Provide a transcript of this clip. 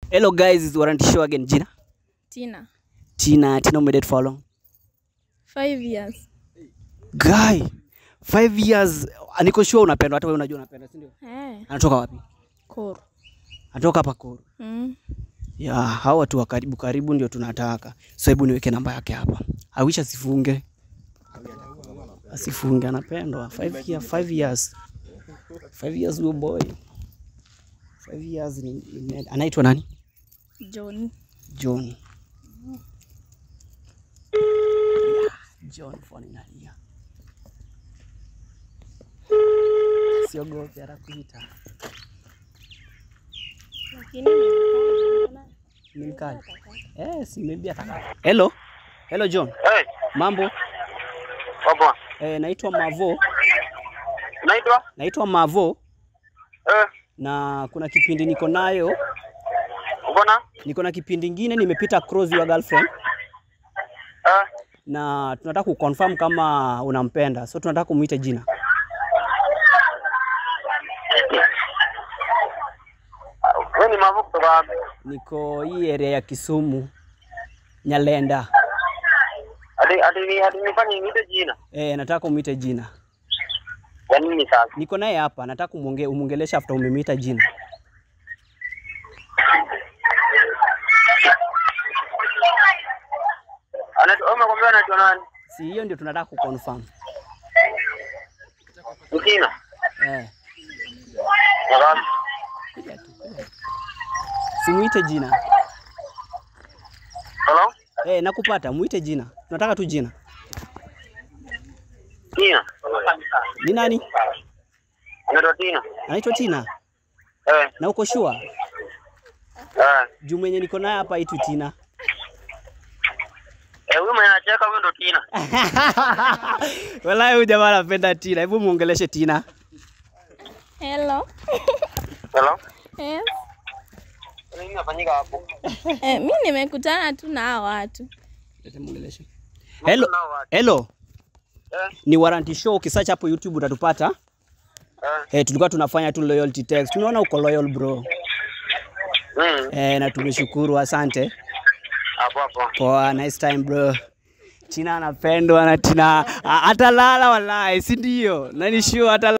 Hello guys, it's Warranty Show again. Jina? Tina. Tina, Tina umedate for how long? Five years. Guy, five years. Niko sure unapendwa, hata wewe unajua unapenda, si ndio? Eh, Anatoka wapi? Koro. Anatoka hapa Koro. Mm. Ya, hao watu wa karibu karibu ndio tunataka. So hebu niweke namba yake hapa. I wish asifunge. Asifunge, anapendwa. Five years, five years. Five years huyo boy. Five years ni, ni anaitwa nani? John. John. Yeah, John phone inalia. Siogope atakuita. Lakini Ni mkali. Yes, maybe ataka. Hello. Hello John. Hey, Mambo? baba. Eh, naitwa Mavo. Unaitwa? Naitwa Mavo Eh, na kuna kipindi niko nayo, uko na? niko na kipindi ingine nimepita cross your girlfriend Eh, na tunataka kuconfirm kama unampenda. So tunataka kumuita jina. wewe ni mavu kutoka wapi? Niko hii area ya Kisumu. Nyalenda. Hadi hadi hadi nifanye niite jina. Eh, nataka umuite jina. Ya nini sasa? Niko naye hapa, nataka umuonge, umuongelesha after umemwita jina. Anaitwa wewe umekwambia anaitwa nani? Si hiyo ndio tunataka kuconfirm. Ni Tina. Eh, Nadhani. kuja tu. kuja tu. Simuite jina. Hello? Eh, nakupata, muite jina. Tunataka tu jina. Tina. Ni nani? Anaitwa Tina. Anaitwa Tina. Eh, Na uko sure? eh. Juu mwenye niko naye hapa itu Tina. Eh, huyu mwenye anacheka huyo ndo Tina. Wallahi huyu jamaa anapenda Tina. Hebu muongeleshe Tina. Hello. Hello? Yes. Nini inafanyika hapo? Eh, mi nimekutana tu na hao watu. Lete muongeleshe. Hello. Nao watu. Hello. Eh, Ni Warranty Show. Ukisearch hapo YouTube utatupata. eh. Eh, tulikuwa tunafanya tu loyalty text. Tunaona uko loyal bro. Mm. Eh, na tumeshukuru, asante. Hapo hapo. Poa, nice time bro. Tina anapendwa na Tina atalala wallahi, si ndio? Na ni sure atalala.